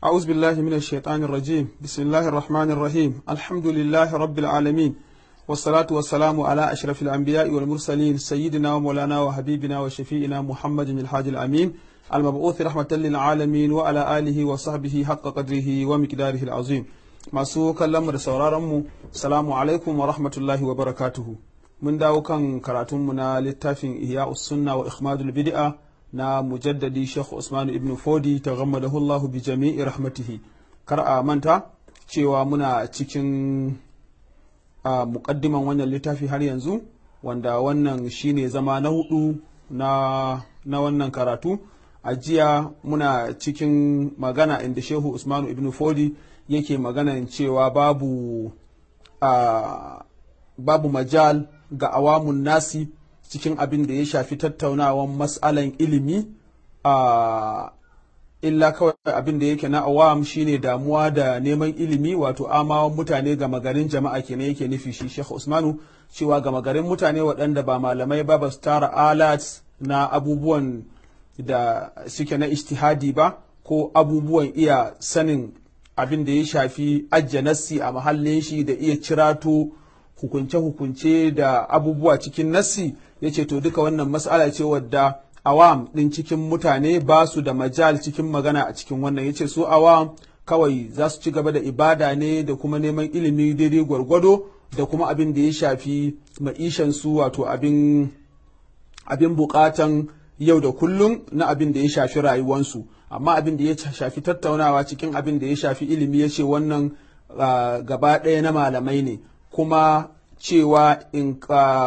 أعوذ بالله من الشيطان الرجيم بسم الله الرحمن الرحيم الحمد لله رب العالمين والصلاة والسلام على أشرف الأنبياء والمرسلين سيدنا ومولانا وحبيبنا وشفيئنا محمد الحاج الأمين المبعوث رحمة للعالمين وعلى آله وصحبه حق قدره ومقداره العظيم masu kallonmu da sauraronmu salamu alaikum wa rahmatullahi wa barakatuhu mun dawo kan karatunmu na littafin ihya sunna wa ikhmadul bid'a na mujaddadi Sheikh Usman ibn Fodi ta gammadahu Allah bi jami'i rahmatihi kar a manta cewa muna cikin a muƙaddiman wannan littafi har yanzu wanda wannan shine zama na hudu na, na wannan karatu a jiya muna cikin magana inda Shehu Usman ibn Fodi yake maganan cewa babu a babu majal ga awamun nasi cikin abin da ya shafi tattaunawan mas'alan ilimi a illa kawai abin da yake na awam shine damuwa da neman ilimi wato amawan mutane ga magarin jama'a kenan yake nufi shi Sheikh Usmanu cewa ga magarin mutane waɗanda ba malamai ba ba su tara alat na abubuwan da suke na istihadi ba ko abubuwan iya sanin abin da ya shafi ajiye nassi a mahallin shi da iya cirato hukunce-hukunce da abubuwa cikin nassi ya ce to duka wannan mas'ala ce wadda awam ɗin cikin mutane ba su da majal cikin magana a cikin wannan ya ce su awam kawai za su ci gaba da ibada ne da kuma neman ilimi daidai gwargwado da kuma abin da ya shafi ma'ishansu wato abin abin bukatan yau da kullum na abin da ya shafi rayuwansu amma abin da ya shafi tattaunawa cikin abin da ya shafi ilimi ya ce wannan gaba ɗaya na malamai ne kuma cewa in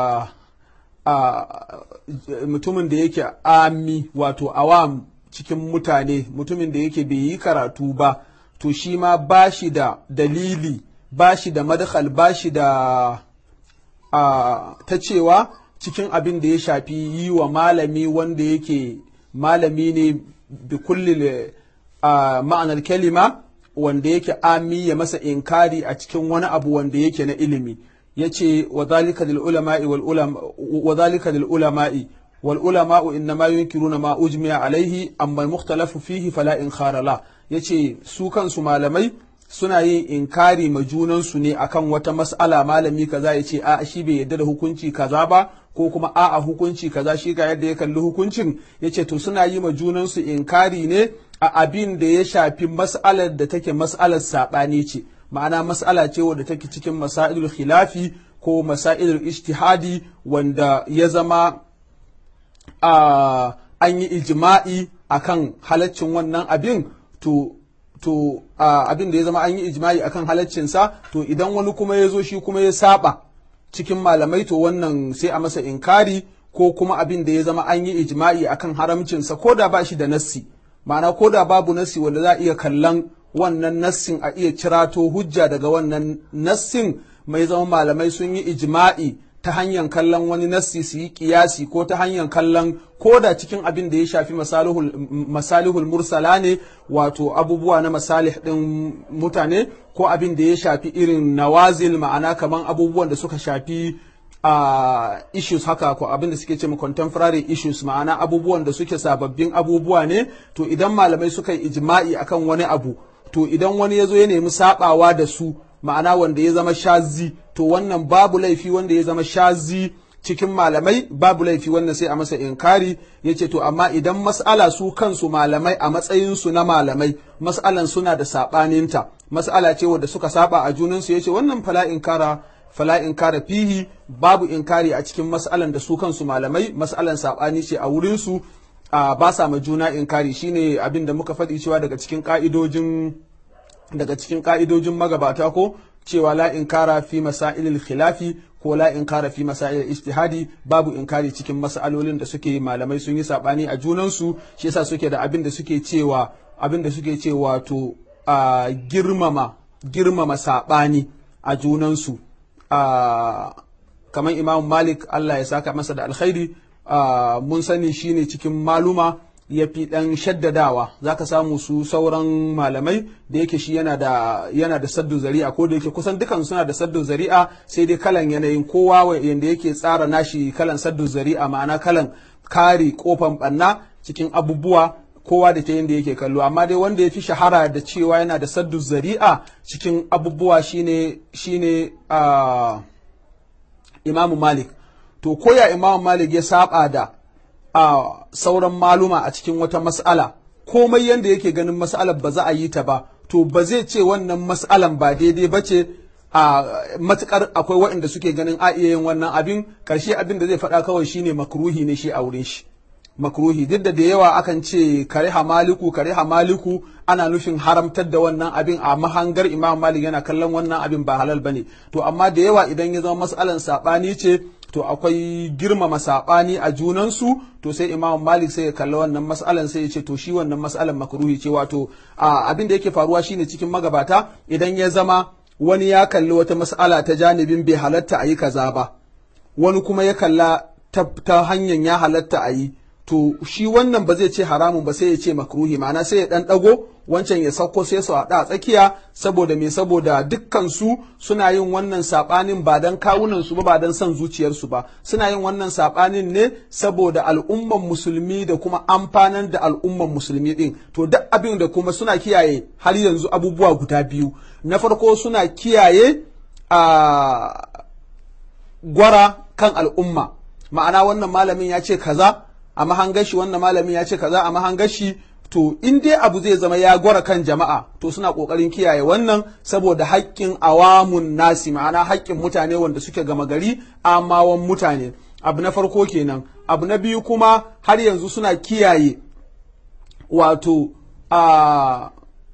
mutumin da yake ami wato awam cikin mutane mutumin da yake bai yi karatu ba to shi ma ba shi da dalili ba shi da madakal ba shi da ta cewa cikin abin da ya shafi yi wa malami wanda yake malami ne bi kulli ma'anar kalima wanda yake ami ya masa inkari a cikin wani abu wanda yake na ilimi ya ce wa zalika lil ulama'i wal ulama'u innama yunkiruna ma ujmiya alaihi amma mukhtalafu fihi fala in kharala yace su kansu malamai suna yin inkari ma junansu ne akan wata mas'ala malami kaza ya ce a shi bai yadda da hukunci kaza ba ko kuma a a hukunci kaza shi ga yadda ya kalli hukuncin ya ce to suna yi ma junansu inkari ne a abin da ya shafi mas'alar da take mas'alar saɓani ce ma'ana mas'ala ce wadda take cikin masailul khilafi ko masailul ijtihadi wanda ya zama a an yi ijma'i akan halaccin wannan abin to to abin da ya zama an yi ijma'i akan halaccinsa to idan wani kuma ya zo shi kuma ya saba cikin malamai to wannan sai a masa inkari ko kuma abin da ya zama an yi ijma'i akan haramcinsa ko da ba shi da nassi ma'ana ko da babu nassi wanda za a iya kallon wannan nassin a iya cirato hujja daga wannan nassin mai zama malamai sun yi ijma'i ta hanyar kallon wani nassi su yi kiyasi ko ta hanyar kallon ko da cikin abin da ya shafi masalihul mursala ne wato abubuwa na masalih ɗin mutane ko abin da ya shafi irin nawazil ma'ana kaman abubuwan da suka shafi a issues haka ko abin da suke ce contemporary issues ma'ana abubuwan da suke sababbin abubuwa ne to idan malamai suka yi ijma'i akan wani abu to idan wani ya zo ya nemi sabawa da su ma'ana wanda ya zama shazi to wannan babu laifi wanda ya zama shazi cikin malamai babu laifi wannan sai a masa inkari ya ce to amma idan mas'ala su kansu malamai a matsayinsu na malamai mas'alan suna da saɓaninta mas'ala ce wadda suka saba a junansu ya ce wannan fala inkara fala inkara fihi babu inkari a cikin mas'alan da su kansu malamai mas'alan saɓani ce a wurinsu a ba sa ma juna inkari shine abin da muka faɗi cewa daga cikin ka'idojin daga cikin ka'idojin magabata ko cewa la inkara fi masailil khilafi ko la inkara fi masailil ijtihadi babu inkari cikin masalolin da suke malamai sun yi sabani a junansu shi yasa suke da abin da suke cewa abin da suke cewa to a girmama girmama sabani a junansu a kamar imam malik Allah ya saka masa da alkhairi mun sani shine cikin maluma ya fi ɗan shaddadawa za ka samu su sauran malamai da yake shi yana da yana da saddu zari'a ko da yake kusan dukan suna da saddu zari'a sai dai kalan yanayin kowa yanda yake tsara nashi kalan saddu zari'a ma'ana kalan kare kofan ɓanna cikin abubuwa kowa da ta yadda yake kallo amma dai wanda ya fi shahara da cewa yana da saddu zari'a cikin abubuwa shine shine uh, imamu malik to koya imamu malik ya saba da uh, sauran maluma a cikin wata mas'ala komai yadda yake ganin mas'alar ba za a yi ta ba to ba zai ce wannan mas'alan ba daidai ba ce a matukar akwai waɗanda suke ganin a iya yin wannan abin karshe abin da zai faɗa kawai shine makruhi ne shi a wurin shi makruhi duk da da yawa akan ce kare maliku kare maliku ana nufin haramtar da wannan abin a mahangar imam malik yana kallon wannan abin ba halal bane to amma da yawa idan ya zama matsalan sabani ce to akwai girmama sabani a junansu to sai imam malik sai ya kalla wannan matsalan sai ya ce to shi wannan matsalan makruhi ce wato abin da yake faruwa shine cikin magabata idan ya zama wani ya kalli wata matsala ta janibin bai halatta a yi kaza ba wani kuma ya kalla ta hanyar ya halatta a yi to shi wannan ba zai ce haramun ba sai ya ce makruhi ma'ana sai ya dan dago wancan ya sauko sai su haɗa a tsakiya saboda me saboda dukkan su suna yin wannan sabanin ba dan kawunan su ba ba dan son zuciyarsu ba suna yin wannan sabanin ne saboda al'umman musulmi da kuma amfanar da al'umman musulmi din to duk abin da kuma suna kiyaye har yanzu abubuwa guda biyu na farko suna kiyaye a gwara kan al'umma ma'ana wannan malamin ya ce kaza a mahangashi wannan malamin ya ce kaza a mahangashi to in dai abu zai zama ya gwara kan jama'a to suna kokarin kiyaye wannan saboda haƙƙin awamun nasi ma'ana haƙƙin mutane wanda suke gama gari amawan mutane abu na farko kenan abu na biyu kuma har yanzu suna kiyaye wato a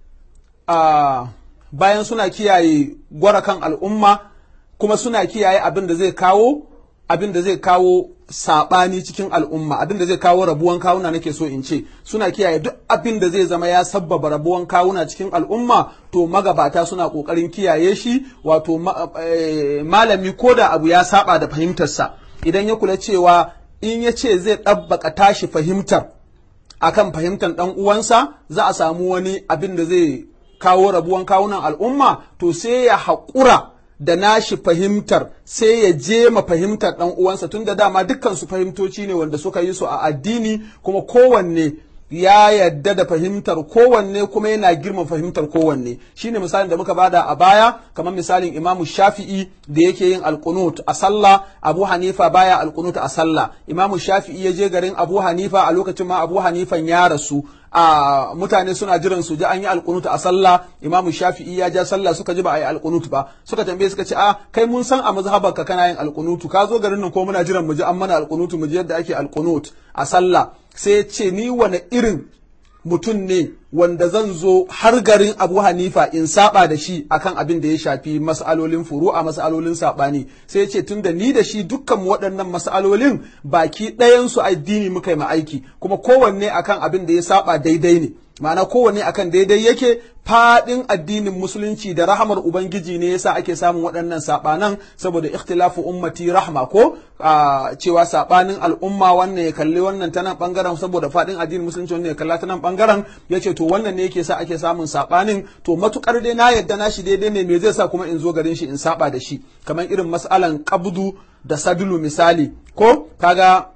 a bayan suna kiyaye gwara kan al'umma kuma suna kiyaye abin da zai kawo abin da zai kawo saɓani cikin al'umma abin da zai kawo rabuwan kawuna nake so in ce suna kiyaye duk abin da zai zama ya sabbaba rabuwan kawuna cikin al'umma to magabata suna ƙoƙarin kiyaye shi wato malami ko da abu ya saba da fahimtarsa idan ya kula cewa in ya ce zai ɗabbaka tashi fahimtar akan fahimtar ɗan uwansa za a samu wani abin da zai kawo rabuwan kawunan al'umma to sai ya haƙura da nashi fahimtar sai ya je ma fahimtar ɗan uwansa tun da dama dukkan su fahimtoci ne wanda suka yi su a addini kuma kowanne ya yadda da fahimtar kowanne kuma yana girma fahimtar kowanne shine misalin da muka bada a baya kamar misalin imamu shafi'i da yake yin alkunut a sallah abu hanifa baya alkunut a sallah imamu shafi'i ya je garin abu hanifa a lokacin ma abu hanifan ya rasu a mutane suna jiran su ji an yi alkunut a sallah imamu shafi'i ya ja sallah suka ji ba a yi alkunut ba suka tambaye suka ce a kai mun san a mazhabarka kana yin alkunutu ka zo garin nan ko muna jiran mu ji an mana alkunutu mu ji yadda ake alkunut a sallah sai ce ni wane irin mutum ne wanda zan zo har garin abu hanifa in saba da shi akan abin da ya shafi mas'alolin furu'a mas'alolin sabani sai ya ce tun da ni da shi dukkan waɗannan mas'alolin baki ɗayansu addini muka yi aiki kuma kowanne akan abin da ya saba daidai ne ma'ana kowanne akan daidai yake faɗin addinin musulunci da rahamar ubangiji ne yasa ake samun waɗannan saɓanan saboda ikhtilafu ummati rahma ko cewa saɓanin al'umma wannan ya kalli wannan ta nan ɓangaren saboda faɗin addinin musulunci wannan ya kalla ta nan ɓangaren ya ce to wannan ne yake sa ake samun saɓanin to matukar dai na yadda na shi daidai ne me zai sa kuma in zo garin shi in saɓa da shi kamar irin mas'alan qabdu da sabilu misali ko kaga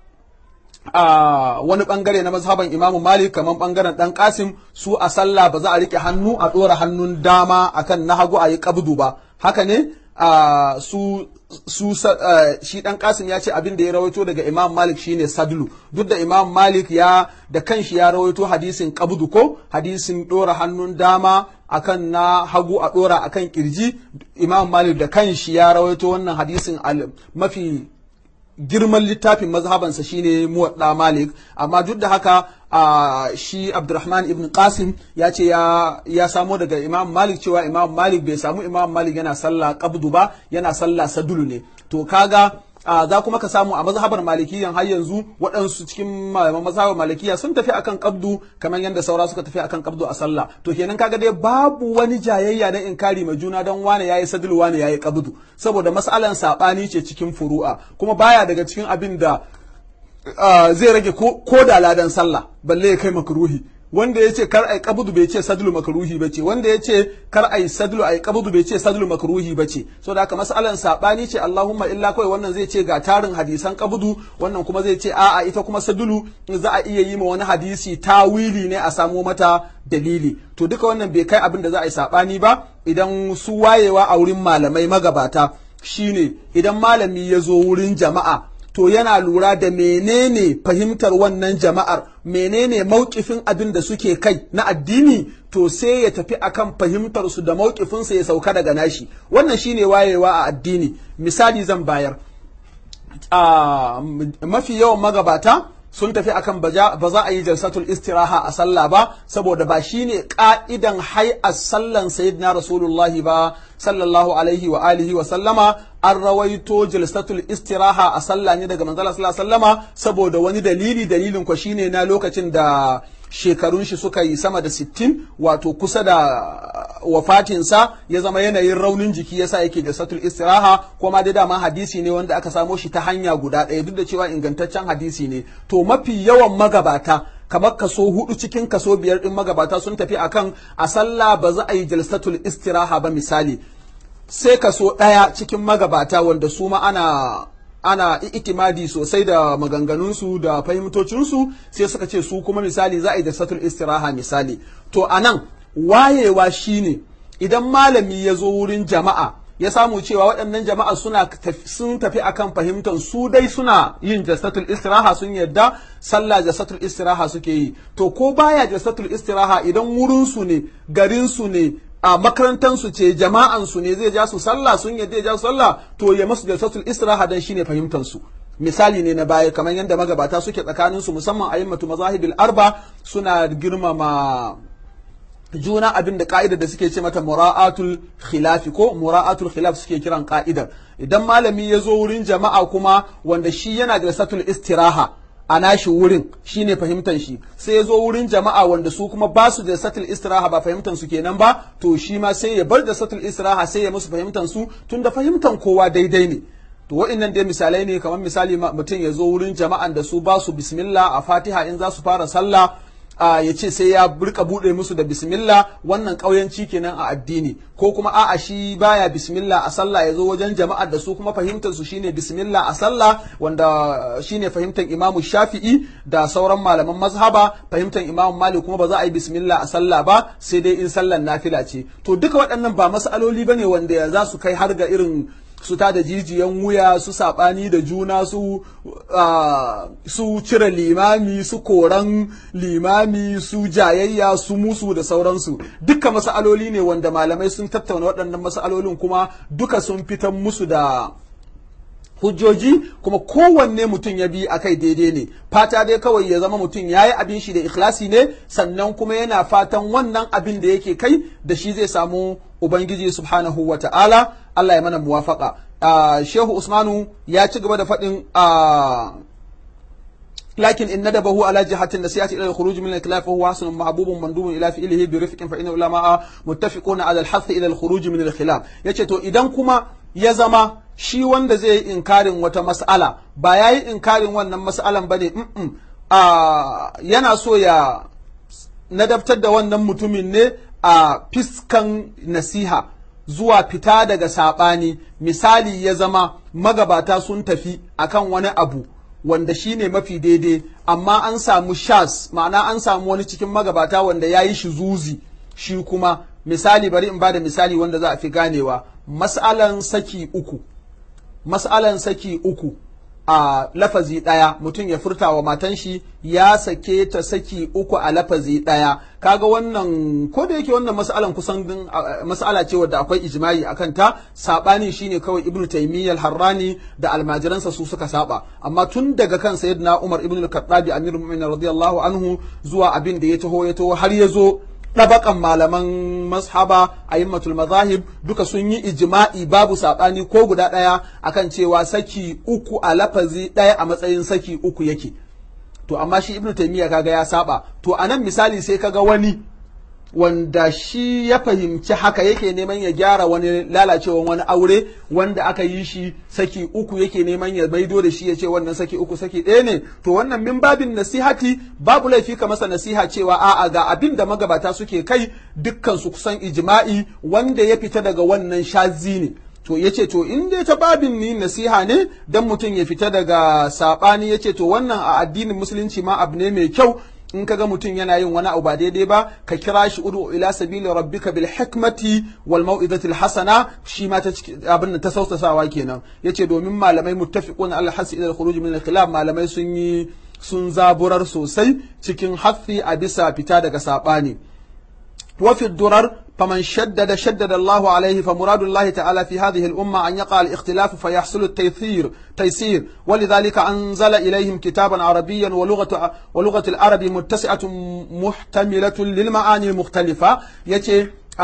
a wani bangare na mazhaban imamu malik kamar bangaren dan kasim su a sallah ba za a rike hannu a dora hannun dama akan na hagu a yi kabdu ba haka ne a su su shi dan kasim ya ce abin da ya rawaito daga imam malik shine sadlu duk da imam malik ya da kanshi ya rawaito hadisin kabdu ko hadisin dora hannun dama akan na hagu a dora akan kirji imam malik da kanshi ya rawaito wannan hadisin mafi girman littafin mazhabansa shine muwadda malik amma duk da haka a shi abdurrahman ibn qasim ya ce ya samo daga imam malik cewa imam malik bai samu imam malik yana sallah qabdu ba yana sallah sadulu ne to kaga za kuma ka samu a mazhabar malikiyan har yanzu waɗansu cikin malaman mazhabar malikiya sun tafi akan kabdu kamar yadda saura suka tafi akan kabdu a sallah to kenan kaga dai babu wani jayayya na inkari ma juna don wane yayi sadul wane yayi kabdu saboda mas'alan sabani ce cikin furu'a kuma baya daga cikin abin da zai rage ko da ladan sallah balle ya kai makruhi wanda ya ce kar ai qabdu bai ce sadlu makruhi bace wanda ya ce kar ai sadlu ai qabdu bai ce sadlu makruhi bace so da haka mas'alan sabani ce Allahumma illa kawai wannan zai ce ga tarin hadisan qabdu wannan kuma zai ce a'a ita kuma sadlu za a iya yi ma wani hadisi tawili ne a samo mata dalili to duka wannan bai kai abin da za a yi sabani ba idan su wayewa a wurin malamai magabata shine idan malami ya zo wurin jama'a to yana lura da menene fahimtar wannan jama'ar menene mauƙifin abin da suke kai na addini to sai ya tafi akan fahimtar su da mauƙifinsa ya sauka daga nashi wannan shine wayewa a addini misali zan bayar a mafi yawan magabata sun tafi akan ba za a yi jalsatul istiraha a sallah ba saboda ba shine ka'idan hay'ar sallan sayyidina rasulullahi ba sallallahu alaihi wa alihi wa sallama an rawaito jalsatul istiraha a sallah ne daga manzala sallallahu sallama saboda wani dalili dalilin ko shine na lokacin da shekarun shi suka yi sama da sittin wato kusa da wafatinsa ya zama yanayin raunin jiki yasa yake da satul istiraha kuma dai dama hadisi ne wanda aka samo shi ta hanya guda ɗaya duk da cewa ingantaccen hadisi ne to mafi yawan magabata kamar kaso hudu cikin kaso biyar din magabata sun tafi akan a sallah ba za a yi jalsatul istiraha ba misali sai kaso ɗaya cikin magabata wanda su ma ana ana itimadi sosai da maganganunsu da fahimtocinsu sai suka ce su kuma misali za a yi da satul istiraha misali to anan wayewa shine idan malami ya zo wurin jama'a ya samu cewa waɗannan jama'a suna sun tafi akan fahimtar su dai suna yin jasatul istiraha sun yadda sallah jasatul istiraha suke yi to ko baya jasatul istiraha idan wurinsu ne garinsu ne a makarantansu ce jama'ansu ne zai ja su sallah sun yadda ya ja su sallah to ya masu jalsatul istiraha dan shine fahimtar su misali ne na baya kamar yadda magabata suke tsakanin su musamman ayyamatu mazahibil arba suna girmama juna abin da ka'ida da suke ce mata mura'atul khilafi ko mura'atul khilaf suke kiran ka'idar idan malami ya zo wurin jama'a kuma wanda shi yana da satul istiraha a nashi wurin shine fahimtar shi sai ya zo wurin jama'a wanda su kuma ba su da satul istiraha ba fahimtar su kenan ba to shi ma sai ya bar da satul istiraha sai ya musu fahimtar su tun da fahimtar kowa daidai ne to waɗannan dai misalai ne kamar misali mutum ya zo wurin jama'an da su ba su bismillah a fatiha in za su fara sallah ya ce sai ya rika buɗe musu da bismillah wannan ƙauyanci kenan a addini ko kuma a'a shi baya bismillah a sallah ya zo wajen jama'ar da su kuma fahimtar su shine bismillah a sallah wanda shine fahimtar imamu shafi'i da sauran malaman mazhaba fahimtar imamu malik kuma ba za a yi bismillah a sallah ba sai dai in sallan nafila ce to duka waɗannan ba masaloli bane wanda za su kai har ga irin su ta da jijiyan wuya su saɓani da juna su su cire limami su koran limami su jayayya su musu da sauransu duka masaloli ne wanda malamai sun tattauna waɗannan masalolin kuma duka sun fitan musu da hujjoji kuma kowanne mutum ya bi akai daidai ne fata dai kawai ya zama mutum ya yi abin shi da ikhlasi ne sannan kuma yana fatan wannan abin da yake kai da shi zai samu ubangiji subhanahu wa ta'ala Allah ya mana muwafaka shehu usmanu ya ci gaba da faɗin لكن إن ندبه على جهة النسيئة إلى الخروج من الخلاف فهو حسن محبوب مندوب إلى فعله برفق فإن العلماء متفقون على الحث إلى الخروج من الخلاف yace to idan kuma ya zama shi wanda zai yi inkarin wata mas'ala ba ya yi inkarin wannan mas'alan ba ne yana so ya nadabtar da wannan mutumin ne a fiskan nasiha zuwa fita daga saɓani misali ya zama magabata sun tafi akan wani abu wanda shi ne mafi daidai amma an samu shas ma'ana an samu wani cikin magabata wanda ya yi shi zuzi shi kuma misali bari in ba da misali wanda za a fi ganewa mas'alan saki uku mas'alan saki uku a lafazi ɗaya mutum ya furta wa matan shi ya sake ta saki uku a lafazi ɗaya kaga wannan ko da yake wannan mas'alan kusan mas'ala ce wadda akwai ijma'i akan ta sabani shine kawai ibnu taymiyyah harrani da almajiransa su suka saba amma tun daga kan sayyidina umar ibnu al-khattabi amirul mu'minin radiyallahu anhu zuwa abin da ya taho ya taho har ya zo ɗabaƙan malaman mashaba a yimmatul mazahib duka sun yi ijma'i babu saɓani ko guda ɗaya akan cewa saki uku a lafazi ɗaya a matsayin saki uku yake to amma shi ibnu taymiya kaga ya saba to anan misali sai kaga wani wanda shi ya fahimci haka yake neman ya gyara wani lalacewan wani aure wanda aka yi shi saki uku yake neman ya maido da shi ya ce wannan saki uku saki ɗaya ne to wannan min babin nasihati babu laifi ka masa nasiha cewa a'a ga abin da magabata suke kai dukkan su kusan ijma'i wanda ya fita daga wannan shazi ne to ya ce to in dai ta babin ni nasiha ne dan mutum ya fita daga saɓani ya ce to wannan a addinin musulunci ma abu ne mai kyau in kaga mutum yana yin wani abu ba daidai ba ka kira shi udu ila sabili rabbika bil hikmati wal mau'izati al hasana shi ma ta abin da ta sausasawa kenan yace domin malamai muttafiqun al hasi ila al khuruj min al khilaf malamai sun yi sun zaburar sosai cikin hafi a bisa fita daga sabani wa fi durar فمن شدد شدد الله عليه فمراد الله تعالى في هذه الأمة أن يقع الاختلاف فيحصل التيسير تيسير ولذلك أنزل إليهم كتابا عربيا ولغة ولغة العرب متسعة محتملة للمعاني المختلفة يتي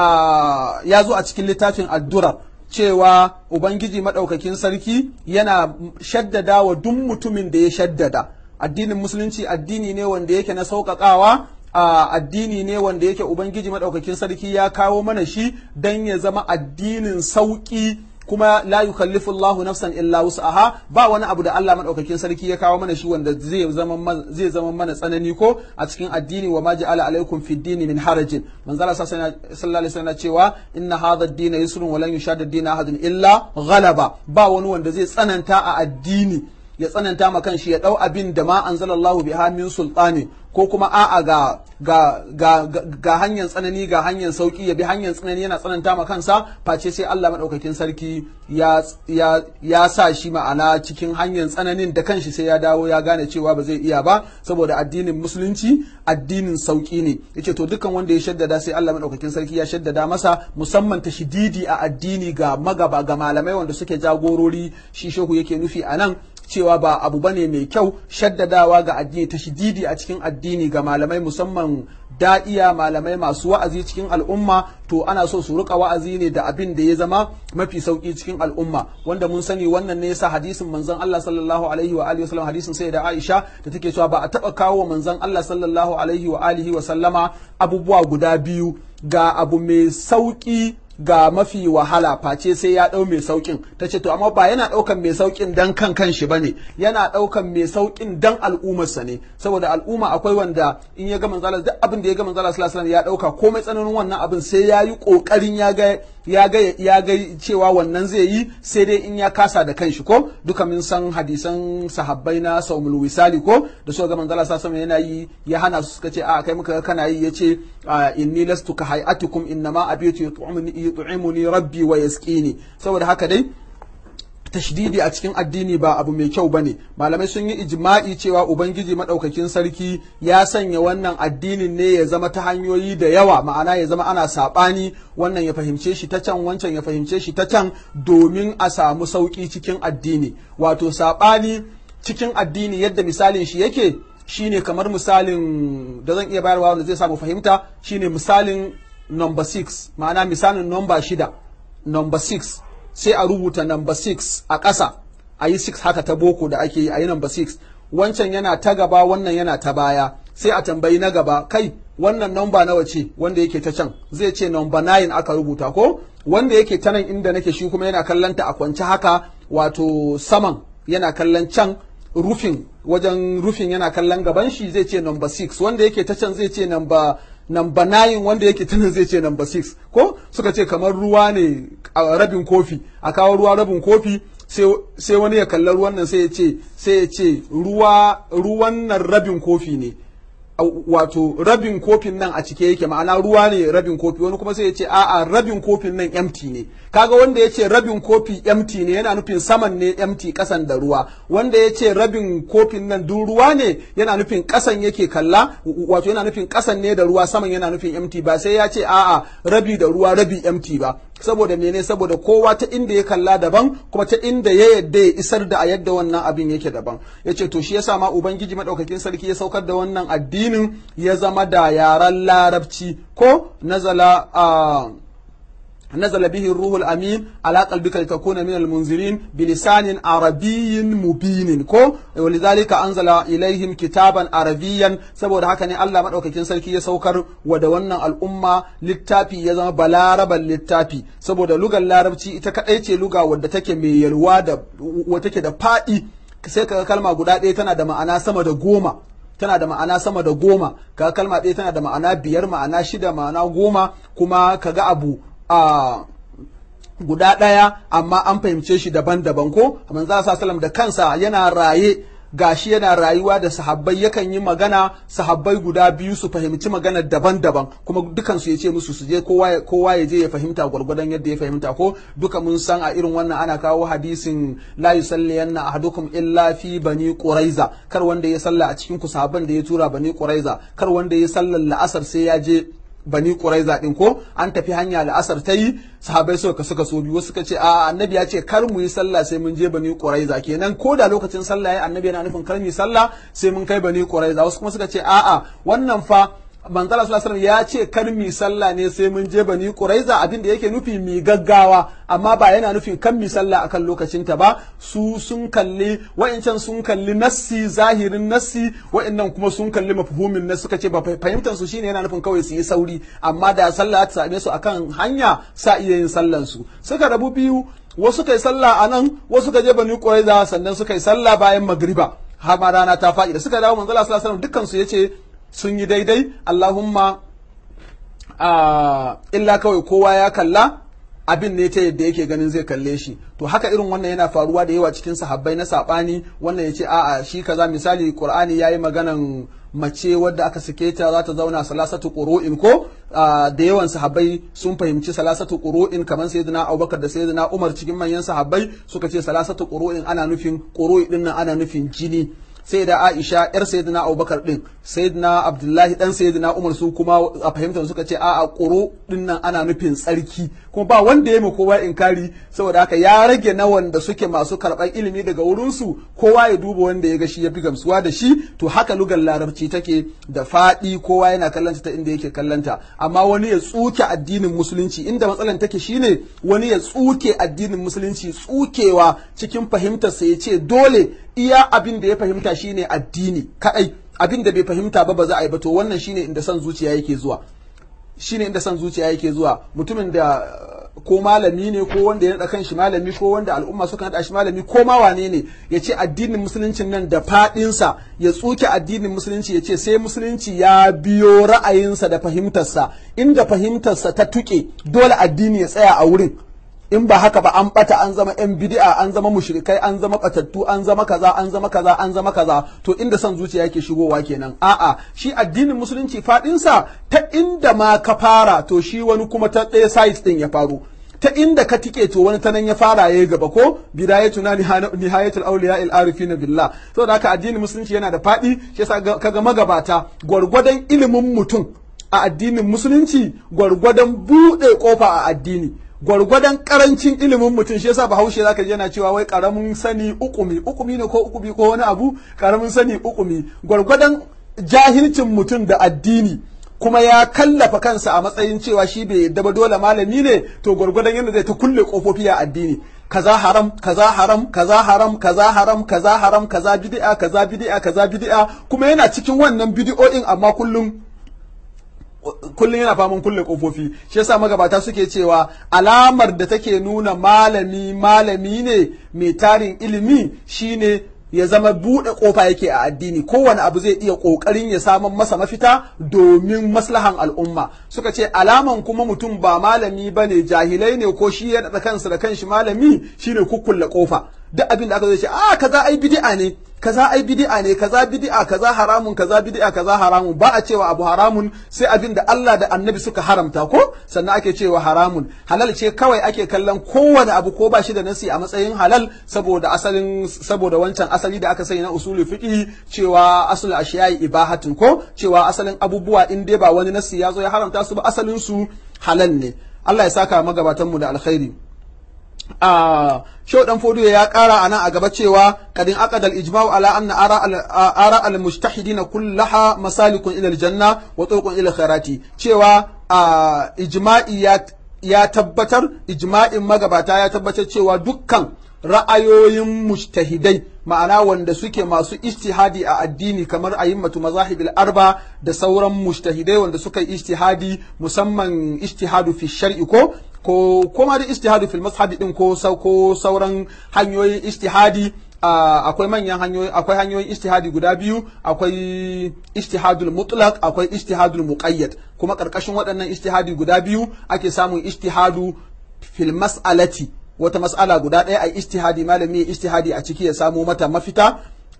آه يازو أتكل لتافين الدرر cewa Ubangiji maɗaukakin sarki yana shaddada wa duk mutumin da ya shaddada addinin musulunci addini ne wanda yake na sauƙaƙawa a addini ne wanda yake ubangiji madaukakin sarki ya kawo mana shi dan ya zama addinin sauki kuma la yukallifu Allahu nafsan illa wus'aha ba wani abu da Allah madaukakin sarki ya kawo mana shi wanda zai zama zai zama mana tsanani ko a cikin addini wa ma ja'ala alaikum fid dini min harajin manzo Allah sallallahu alaihi wasallam cewa inna hadha ad-din yusrun wa lan yushadda ad-din ahadun illa ghalaba ba wani wanda zai tsananta a addini ya tsananta ma kanshi ya dau abin da ma anzalallahu biha min sultani ko kuma a'a ga ga ga ga hanyar tsanani ga hanyar sauki ya bi hanyar tsanani yana tsananta ma kansa face sai Allah madaukakin sarki ya ya ya sa shi ma'ana cikin hanyar tsananin da kanshi sai ya dawo ya gane cewa ba zai iya ba saboda addinin musulunci addinin sauki ne yace to dukkan wanda ya shaddada sai Allah madaukakin sarki ya shaddada masa musamman ta shididi a addini ga magaba ga malamai wanda suke jagorori shi shehu yake nufi a nan cewa ba abu bane mai kyau shaddadawa ga addini ta shididi a cikin addini ga malamai musamman da'iya malamai masu wa'azi cikin al'umma to ana so su rika wa'azi ne da abin da ya zama mafi sauki cikin al'umma wanda mun sani wannan ne yasa hadisin manzon Allah sallallahu alaihi wa alihi wa sallam hadisin sai da Aisha da take cewa ba a taba kawo manzon Allah sallallahu alaihi wa alihi wa sallama abubuwa guda biyu ga abu mai sauki ga mafi wahala face sai ya ɗau mai sauƙin ta ce to amma ba yana ɗaukan mai sauƙin dan kan kan shi bane yana ɗaukan mai sauƙin dan al'ummarsa ne saboda al'umma akwai wanda in ya ga manzala duk abin da ya ga manzala sallallahu alaihi ya ɗauka komai tsananin wannan abin sai ya yi ƙoƙarin ya ga ya ga ya ga cewa wannan zai yi sai dai in ya kasa da kanshi ko duka mun san hadisan sahabbai na saumul wisali ko da suka ga manzala sallallahu alaihi yana yi ya hana su suka ce a kai muka kana yi yace inni lastu ka hay'atukum innama abitu yut'imuni yut'imuni rabbi wa yasqini saboda haka dai tashdidi a cikin addini ba abu mai kyau bane malamai sun yi ijma'i cewa ubangiji madaukakin sarki ya sanya wannan addinin ne ya zama ta hanyoyi da yawa ma'ana ya zama ana sabani wannan ya fahimce shi ta can wancan ya fahimce shi ta can domin a samu sauki cikin addini wato sabani cikin addini yadda misalin shi yake shine kamar misalin da zan iya bayarwa wanda zai samu fahimta shine misalin number 6 ma'ana misalin number shida number 6 sai a rubuta number 6 a ƙasa a yi 6 haka ta boko da ake yi a yi number 6 wancan yana ta gaba wannan yana ta baya sai a tambayi na gaba kai wannan number nawa ce wanda yake ta can zai ce number 9 aka rubuta ko wanda yake ta nan inda nake shi kuma yana kallon ta a kwance haka wato saman yana kallon can rufin wajen rufin yana kallon gaban shi zai ce number 6 wanda yake ta can zai ce number number 9 wanda yake tunan zai ce number 6 ko suka ce kamar ruwa ne a rabin kofi a kawo ruwa rabin kofi sai wani ya kalla ruwan nan sai ya ce sai ya ce ruwa ruwan nan rabin kofi ne wato rabin kofin nan a cike yake ma'ana ruwa ne rabin kofi wani kuma sai ya ce a'a rabin kofin nan empty ne kaga wanda ya ce rabin kofi empty ne yana nufin saman ne empty kasan da ruwa wanda ya ce rabin kofin nan duk ruwa ne yana nufin kasan yake kalla wato yana nufin kasan ne da ruwa saman yana nufin empty ba sai ya ce a'a rabi da ruwa rabi empty ba saboda mene saboda kowa ta inda ya kalla daban kuma ta inda ya yadda ya isar da a yadda wannan abin yake daban yace to shi yasa ma ubangiji madaukakin sarki ya saukar da wannan addinin ya zama da yaran larabci ko nazala a نزل به الروح الأمين على قلبك لتكون من المنذرين بلسان عربي مبين كو ولذلك أنزل إليهم كتابا عربيا سبو ده هكذا الله مدعوك كين سلكي يسوكر ودونا الأمة للتابي يزم بلاربا للتابي سبو ده لغة اللاربتي إتكأيتي لغة ودتك ميلوا da wata da faɗi sai ka kalma guda ɗaya tana da ma'ana sama da goma tana da ma'ana sama da goma ka kalma ɗaya tana da ma'ana biyar ma'ana shida ma'ana goma kuma ka ga abu a guda ɗaya amma an fahimce shi daban-daban ko manzo sallam da kansa yana raye gashi yana rayuwa da sahabbai yakan yi magana sahabbai guda biyu su fahimci magana daban-daban kuma dukansu ya ce musu su je kowa ya je ya fahimta gwargwadon yadda ya fahimta ko duka mun san a irin wannan ana kawo hadisin la yusalliyanna ahadukum illa fi bani quraiza kar wanda ya salla a cikin ku sahabban da ya tura bani quraiza kar wanda ya sallar la'asar sai ya je bani Quraiza din ko an tafi hanya la'asar ta yi sahabai suka suka so biyu suka ce a annabi ya ce kar mu yi sallah sai mun je bani Quraiza kenan ko da lokacin sallah ya annabi yana nufin kar mu yi sallah sai mun kai bani Quraiza wasu kuma suka ce a'a wannan fa manzala sallallahu alaihi ya ce kar mi sallah ne sai mun je bani quraiza abin da yake nufi mi gaggawa amma ba yana nufin kan mi sallah akan lokacin ta ba su sun kalli wa'incan sun kalli nassi zahirin nassi wa'annan kuma sun kalli mafhumin nassi suka ce ba fahimtar su shine yana nufin kawai su yi sauri amma da sallah ta same su akan hanya sa iya yin sallan su suka rabu biyu wasu kai sallah a nan wasu ka je bani quraiza sannan suka yi sallah bayan magriba har ma rana ta faɗi da suka dawo manzala sallallahu alaihi wasallam dukkan su yace sun yi daidai Allahumma illa kawai kowa ya kalla abin ne ta yadda yake ganin zai kalle shi to haka irin wannan yana faruwa da yawa cikin sahabbai na sabani wannan ya ce a'a shi kaza misali qur'ani yayi maganan mace wadda aka sake ta za ta zauna salasatu qur'in ko da yawan sahabbai sun fahimci salasatu qur'in kamar sayyidina Abubakar da sayyidina Umar cikin manyan sahabbai suka ce salasatu qur'in ana nufin qur'in din nan ana nufin jini sai da Aisha yar sayyidina Abubakar din sayyidina Abdullahi dan sayyidina Umar su kuma a fahimtar suka ce a'a ƙuro din nan ana nufin tsarki kuma ba wanda ya kowa inkari saboda haka ya rage na wanda suke masu karɓar ilimi daga wurin su kowa ya duba wanda ya ga shi ya fi gamsuwa da shi to haka lugar larabci take da faɗi kowa yana kallanta ta inda yake kallanta amma wani ya tsuke addinin musulunci inda matsalan take shine wani ya tsuke addinin musulunci tsukewa cikin fahimtarsa ya ce dole iya abin da ya fahimta shine addini kadai abin da bai fahimta ba ba za a yi ba to wannan shine inda son zuciya yake zuwa shine inda son zuciya yake zuwa mutumin da ko malami ne ko wanda ya naɗa kan shi malami ko wanda al'umma suka naɗa shi malami ko ma wane ne ya ce addinin musuluncin nan da faɗinsa ya tsuke addinin musulunci ya ce sai musulunci ya biyo ra'ayinsa da fahimtarsa inda fahimtarsa ta tuke dole addini ya tsaya a wurin in ba haka ba an bata an zama yan bid'a an zama mushrikai an zama batattu an zama kaza an zama kaza an zama kaza to inda son zuciya yake shigowa kenan a'a shi addinin musulunci fadin sa ta inda ma ka fara to shi wani kuma ta ɗaya site din ya faru ta inda ka tike to wani ta nan ya fara yayi gaba ko bidayatuna nihayatul awliya al arifin billah saboda haka addinin musulunci yana da fadi shi yasa kaga magabata gwargwadon ilimin mutum a addinin musulunci gwargwadon buɗe kofa a addini gwargwadon karancin ilimin mutum shi yasa bahaushe zaka ji yana cewa wai karamin sani ukumi ukumi ne ko ukumi ko wani abu karamin sani ukumi gwargwadon jahilcin mutum da addini kuma ya kallafa kansa a matsayin cewa shi bai yadda ba dole malami ne to gwargwadon yadda zai ta kulle kofofi a addini kaza haram kaza haram kaza haram kaza haram kaza haram kaza bid'a kaza bid'a kaza bid'a kuma yana cikin wannan bid'o'in amma kullum kullum yana faman kulle kofofi shi yasa magabata suke cewa alamar da take nuna malami malami ne mai tarin ilimi shine ya zama buɗe ƙofa yake a addini kowane abu zai iya ƙoƙarin ya samun masa mafita domin maslahan al'umma suka ce alaman kuma mutum ba malami ba ne jahilai ne ko shi ya daɗa kansa da kanshi malami shine kukkulle ƙofa duk abin da aka zai ce a kaza ai bid'a ne kaza ai bid'a ne kaza bid'a kaza haramun kaza bid'a kaza haramun ba a cewa abu haramun sai abin da Allah da Annabi suka haramta ko sannan ake cewa haramun halal ce kawai ake kallon kowane abu ko ba shi da nasi a matsayin halal saboda asalin saboda wancan asali da aka sani na usuli fiqh cewa asul ashiyai ibahatun ko cewa asalin abubuwa in dai ba wani nasi ya zo ya haramta su ba asalin su halal ne Allah ya saka magabatan mu da alkhairi a shau dan fodiyo ya kara anan a gaba cewa kadin aqadal ijma'u ala anna ara al ara al mujtahidina kullaha masalikun ila al janna wa turuqun ila khairati cewa ijma'i ya ya tabbatar ijma'in magabata ya tabbatar cewa dukkan ra'ayoyin mujtahidai ma'ana wanda suke masu ijtihadi a addini kamar ayimmatu mazahibil arba da sauran mujtahidai wanda suka yi ijtihadi musamman ijtihadu fi shar'i ko ko kuma da ijtihadu fil mazhabi din ko ko sauran hanyoyin ijtihadi akwai manyan hanyoyi akwai hanyoyin ijtihadi guda biyu akwai ijtihadul mutlaq akwai ijtihadul muqayyad kuma karkashin waɗannan ijtihadi guda biyu ake samun ijtihadu fil mas'alati wata mas'ala guda ɗaya a ijtihadi malami ya ijtihadi a ciki ya samo mata mafita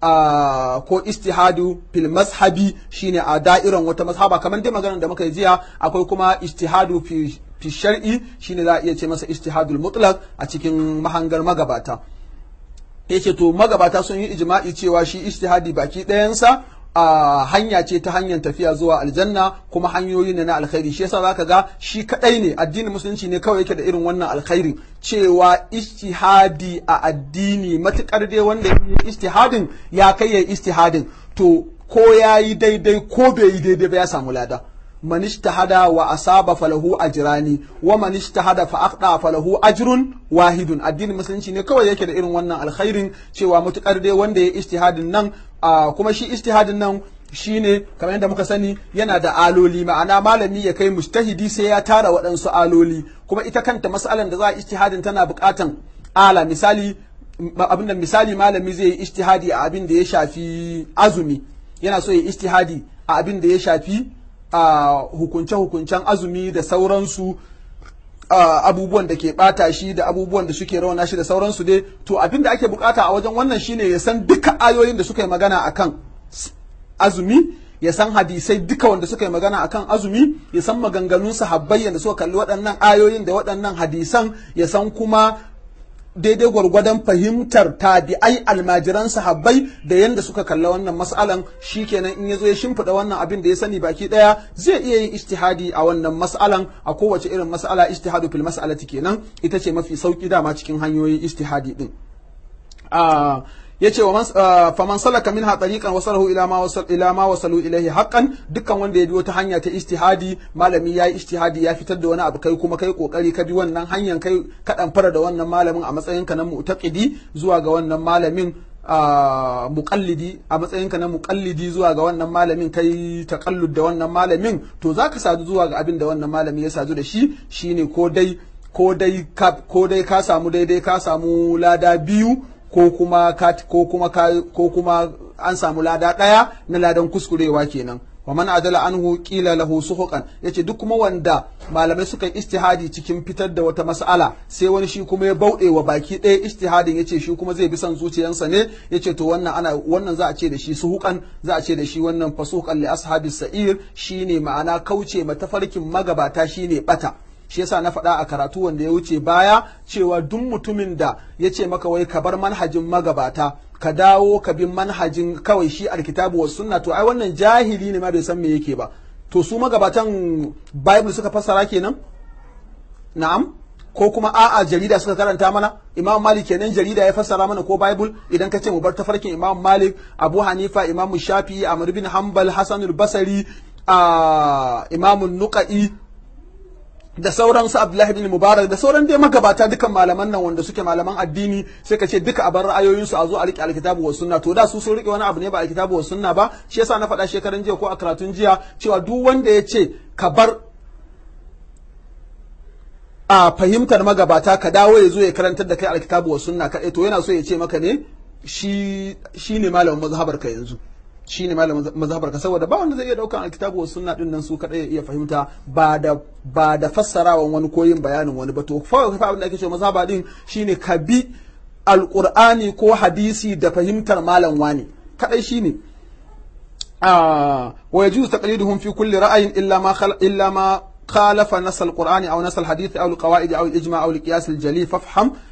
ko ijtihadu fil mazhabi shine a da'iran wata mazhaba kamar dai maganar da muka yi jiya akwai kuma ijtihadu fi fi shar'i shine za a iya ce masa ijtihadul mutlaq a cikin mahangar magabata yace to magabata sun yi ijma'i cewa shi ijtihadi baki ɗayansa a hanya ce ta hanyar tafiya zuwa aljanna kuma hanyoyi ne na alkhairi shi yasa zaka ga shi kadai ne addinin musulunci ne kawai yake da irin wannan alkhairin cewa ijtihadi a addini matukar dai wanda ya yi ijtihadin ya kai ya ijtihadin to ko ya yi daidai ko bai yi daidai ba ya samu lada man ijtahada wa asaba falahu ajrani wa man ijtahada fa aqda falahu ajrun wahidun addinin musulunci ne kawai yake da irin wannan alkhairin cewa mutukar dai wanda ya ijtihadin nan kuma shi ijtihadin nan shine kamar yadda muka sani yana da aloli ma'ana malami ya kai mujtahidi sai ya tara waɗansu aloli kuma ita kanta mas'alan da za a ijtihadin tana buƙatan ala misali abinda misali malami zai yi ijtihadi a abin da ya shafi azumi yana so ya ijtihadi a abin da ya shafi a hukunce-hukuncen azumi da sauransu abubuwan da ke bata shi da abubuwan da suke rawana shi da sauransu dai to abin da ake bukata a wajen wannan shine ya san duka ayoyin da suka yi magana akan azumi ya san hadisai duka wanda suka yi magana akan azumi ya san maganganun sahabbai da suka kalli waɗannan ayoyin da waɗannan hadisan ya san kuma daidai gwargwadon fahimtar tabi'ai almajiran sahabbai da yanda suka kalla wannan mas'alan shikenan in yazo ya shimfiɗa wannan abin da ya sani baki ɗaya zai iya yin ijtihadi a wannan mas'alan a kowace irin mas'ala ijtihadu fil mas'alati kenan ita ce mafi sauki dama cikin hanyoyin ijtihadi din yace wa faman salaka minha tariqan wasalahu ila ma wasal ila ma wasalu ilayhi haqqan dukkan wanda ya bi wata hanya ta ijtihadi malami yayi ijtihadi ya fitar da wani abu kai kuma kai kokari ka bi wannan hanyar kai kadan fara da wannan malamin a matsayinka na mu'taqidi zuwa ga wannan malamin muqallidi a matsayinka na muqallidi zuwa ga wannan malamin kai taqallud da wannan malamin to zaka sadu zuwa ga abin da wannan malami ya sadu da shi shine ko dai ko dai ko dai ka samu daidai ka samu lada biyu ko kuma ko kuma ko kuma an samu lada ɗaya na ladan kuskurewa kenan wa man adala anhu qila lahu suhuqan yace duk kuma wanda malamai suka istihadi cikin fitar da wata mas'ala sai wani shi kuma ya bauɗe wa baki ɗaya istihadin yace shi kuma zai bi son zuciyarsa ne yace to wannan ana wannan za a ce da shi suhuqan za a ce da shi wannan fasuqan li ashabi sa'ir shine ma'ana kauce matafarkin magabata shine bata shi yasa na faɗa a karatu wanda ya wuce baya cewa duk mutumin da ya ce maka wai ka bar manhajin magabata ka dawo ka bin manhajin kawai shi alkitabu wa sunna to ai wannan jahili ne ma bai san me yake ba to su magabatan bible suka fassara kenan na'am ko kuma a'a jarida suka karanta mana imam malik kenan jarida ya fassara mana ko bible idan ka ce mu bar tafarkin imam malik abu hanifa imam shafi'i amr bin hanbal hasanul basri imam nuqai da sauran su Abdullahi bin Mubarak da sauran dai magabata dukan malaman nan wanda suke malaman addini sai ka ce duka a bar ra'ayoyin su a zo a rike alkitabu wa sunna to da su sun rike wani abu ne ba alkitabu wa sunna ba shi yasa na faɗa shekaran jiya ko a karatun jiya cewa duk wanda ya ce ka bar a fahimtar magabata ka dawo ya zo ya karantar da kai alkitabu wa sunna kaɗai to yana so ya ce maka ne shi shi ne malamin mazhabar ka yanzu shi ne malamin mazhabar ka saboda ba wanda zai iya daukan alkitabu wa sunna din nan su kadai ya iya fahimta ba da ba da fassarawan wani ko yin bayanin wani ba to fa abin da ake cewa mazhaba din shine ka bi alqur'ani ko hadisi da fahimtar malam wani kadai shine wa yajuzu taqliduhum fi kulli ra'ayin illa ma illa ma خالف نص القرآن أو نص الحديث أو القواعد أو الإجماع أو القياس الجلي فافهم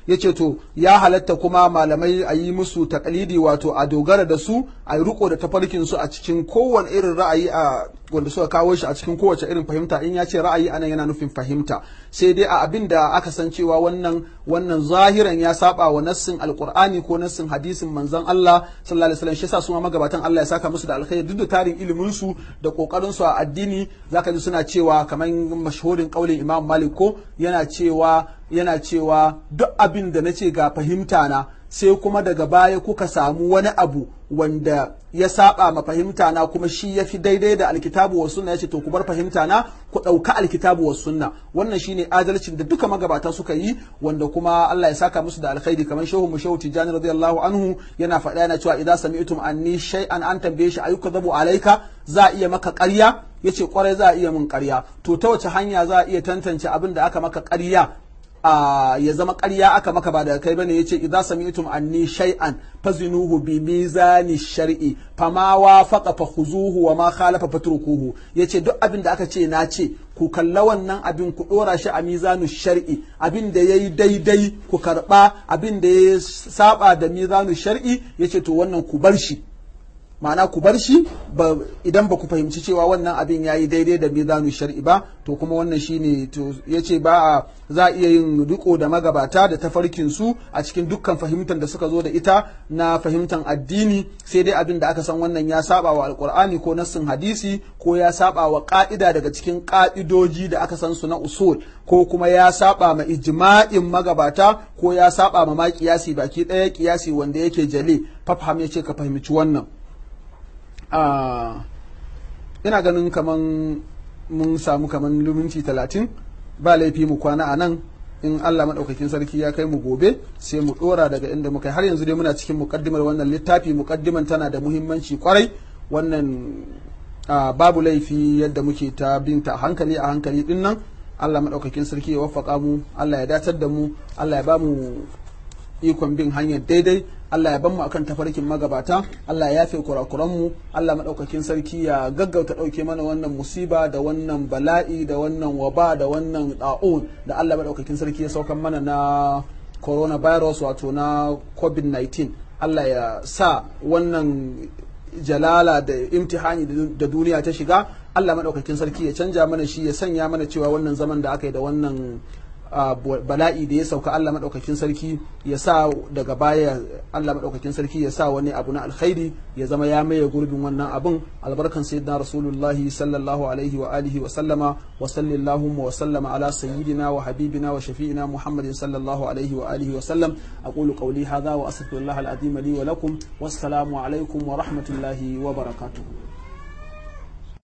yace to ya halatta kuma malamai a yi musu takalidi wato a dogara da su a yi riko da tafarkin su a cikin kowane irin ra'ayi a wanda suka kawo shi a cikin kowace irin fahimta in ya ce ra'ayi anan yana nufin fahimta sai dai a abin da aka san cewa wannan wannan zahiran ya saba wa nassin alqur'ani ko nassin hadisin manzon Allah sallallahu alaihi wasallam shi yasa su ma magabatan Allah ya saka musu da alkhairi duk da tarin ilimin su da kokarin su a addini zaka ji suna cewa kamar mashhurin kaulin Imam Malik ko yana cewa yana cewa duk abin da nace ga fahimta na sai kuma daga baya kuka samu wani abu wanda ya saba ma fahimta na kuma shi ya fi daidai da alkitabu wa sunna yace to ku bar fahimta na ku ɗauka alkitabu wa sunna wannan shine adalcin da duka magabata suka yi wanda kuma Allah ya saka musu da alkhairi kamar shehu mu shehu tijani radiyallahu anhu yana faɗa yana cewa idan sami'tum anni shay'an an tambaye shi ayyuka zabu alaika za a iya maka ƙarya yace kwarai za a iya min ƙarya to ta wace hanya za a iya tantance abin da aka maka ƙarya Uh, ya zama ƙarya aka maka ba daga kai bane yace idza sami'tum anni shay'an fazinuhu bi mizani shar'i fama wafaqa fakhuzuhu wa ma khalafa fatrukuhu yace duk abin da aka ce na ce ku kalla wannan abin ku dora shi a mizanu shar'i abin da yayi daidai ku karba abin da ya saba da mizanu shar'i yace to wannan ku bar shi ma'ana ku bar shi idan ba ku fahimci cewa wannan abin ya yi daidai da mizanu shar'i ba to kuma wannan shine to ya ce ba a za a iya yin riko da magabata da tafarkin su a cikin dukkan fahimtar da suka zo da ita na fahimtar addini sai dai abin da aka san wannan ya saba wa alkur'ani ko nassin hadisi ko ya saba wa ka'ida daga cikin ka'idoji da aka san su na usul ko kuma ya saba ma ijma'in magabata ko ya saba ma ma kiyasi baki ɗaya kiyasi wanda yake jale fafham ya ce ka fahimci wannan ina ganin kaman mun samu kaman luminci talatin ba laifi mu kwana a nan in Allah maɗaukakin sarki ya kai mu gobe sai mu ɗora daga inda muka har yanzu dai muna cikin muƙaddimar wannan littafi muƙaddiman tana da muhimmanci kwarai wannan babu laifi yadda muke ta binta a hankali a hankali din nan Allah maɗaukakin sarki ya waffaka mu Allah ya datar da mu Allah ya ba mu ikon bin hanyar daidai Allah ya ban mu akan tafarkin magabata Allah ya yafe kurakuran mu Allah madaukakin sarki ya gaggauta dauke mana wannan musiba da wannan bala'i da wannan waba da wannan da'un da Allah madaukakin sarki ya saukan mana na coronavirus wato na covid-19 Allah ya sa wannan jalala da imtihani da duniya ta shiga Allah madaukakin sarki ya canja mana shi ya sanya mana cewa wannan zaman da aka yi da wannan bala'i da ya sauka Allah maɗaukakin sarki ya sa daga baya Allah maɗaukakin sarki ya sa wani abu na alkhairi ya zama ya maye gurbin wannan abun albarkan sayyidina rasulullahi sallallahu alaihi wa alihi wa sallama wa sallallahu wa sallama ala sayyidina wa habibina wa shafi'ina muhammadin sallallahu alaihi wa alihi wa sallam aqulu qawli hadha wa astaghfirullah al-azim li wa lakum wassalamu alaikum wa rahmatullahi wa barakatuh